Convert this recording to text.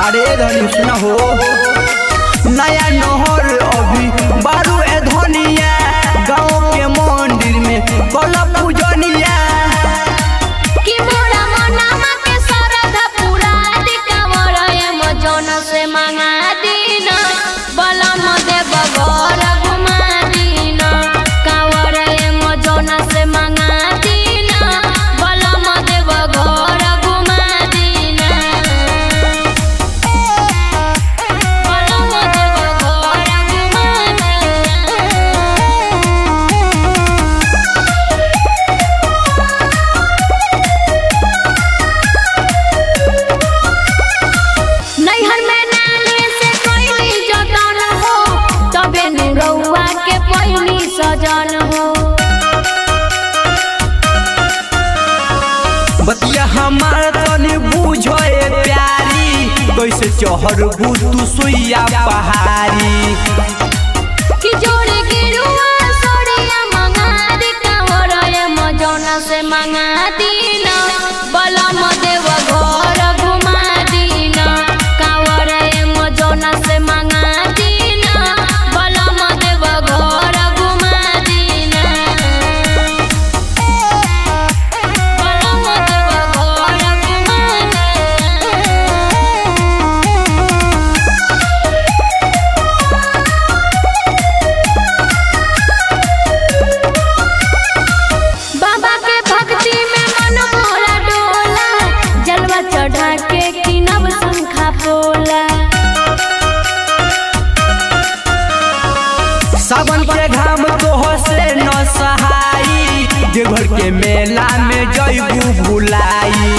अरे धनी सुना हो नया नहर अभी बारू ए धनिया गाँव के मंदिर में कल पूजनिया कि मोरा मनामा के सरधा पूरा दी कांवर एम जौन से मंगा दीन बलम देव घर घुमा दीन कांवर एम जौन से मंगा दीन बलम देव घर घुमा दीन बलम देव घर घुमा दीन नैहर में नानी से कोई जतन हो तबे नुरौआ के पहिली सजन हो बतिया हमार तनी बुझो ए प्यारी कैसे चहर तू सुइया पहाड़ी कि जोड़े गिरुआ सोड़िया मंगा दी कांवर मजौन से मंगा दीना बलम देव घर घुमा दीना कांवर मजौन से मंगा दीना बलम देव घर घुमा दीना बलम देव घर घुमा दीना बाबा के भक्ति में मन मोरा डोला जलवा चढ़ा के किनब शंखा पोला सावन के घाम तो से न सहाई देवघर के मेला में जइबू भुलाई